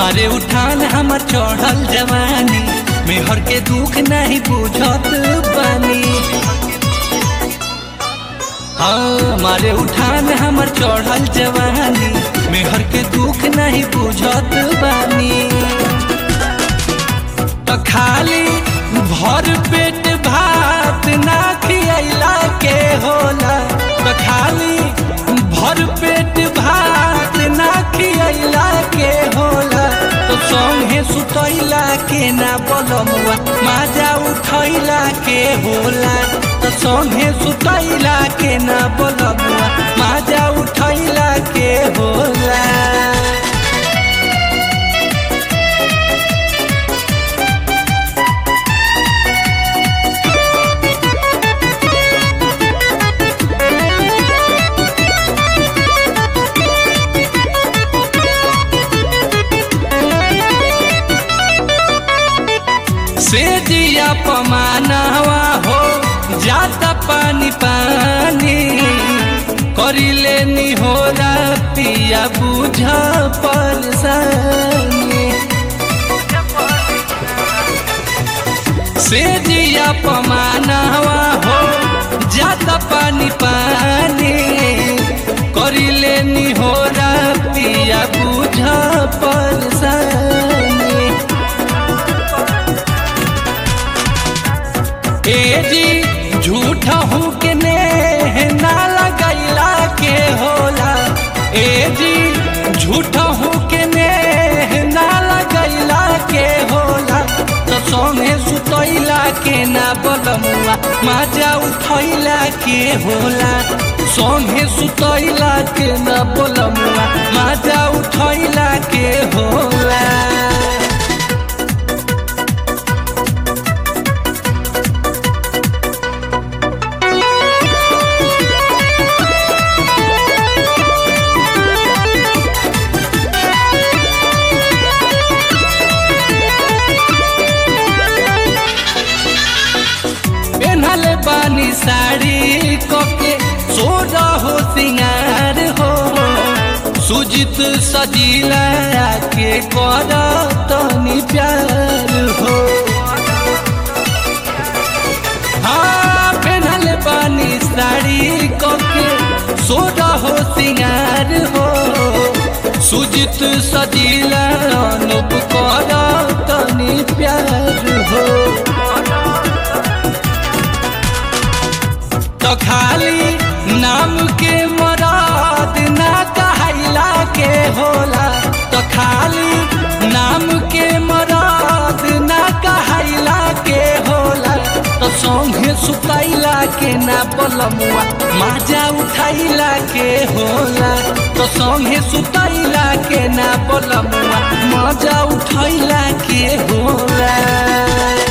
मारे उठान हमर चढ़ल जवानी मेहर के दुख नहीं बुझत बानी हाँ मारे उठान हमर चढ़ल जवानी मेहर के दुख नहीं बुझत बानी तो खाली भर पेट भात ना खियला के होला तो खाली भर पेट भात ना खियला के होला तो संगे सुतैला के ना बलमुआ माजा उठैला के होला तो संगे सुतैला के ना बलमुआ माजा उठैला के होला से दिया पमानवा हो जाता पानी पानी करिले नी हो पिया बुझ परेशानी से दिया पमानवा हो जाता पानी पानी करिले नी हो पिया बुझ परेशानी ए जी झूठ हूँ के ने ना लगैला के होला ए जी झूठ हूँ के ने ना लगैला के होला तो संगे सुतैला के ना बलमुआ माजा उठैला के होला संगे सुतैला के ना बलमुआ माजा उठैला के होला पेन्हल बानी साड़ी कके सोर हो सिंगार हो सुजित सजीला के कर तनी प्यार हो हाँ पेन्हल बानी साड़ी कके सोर हो सिंगार हो सुजित सजीला अनुप कर तनी प्यार हो तो खाली नाम के मराद ना कहला के होला तो खाली नाम के मराद ना कहला के होला तो संगे सुतैला के ना बलमुआ माजा उठैला के होला तो संगे सुतैला के ना बलमुआ माजा उठैला के होला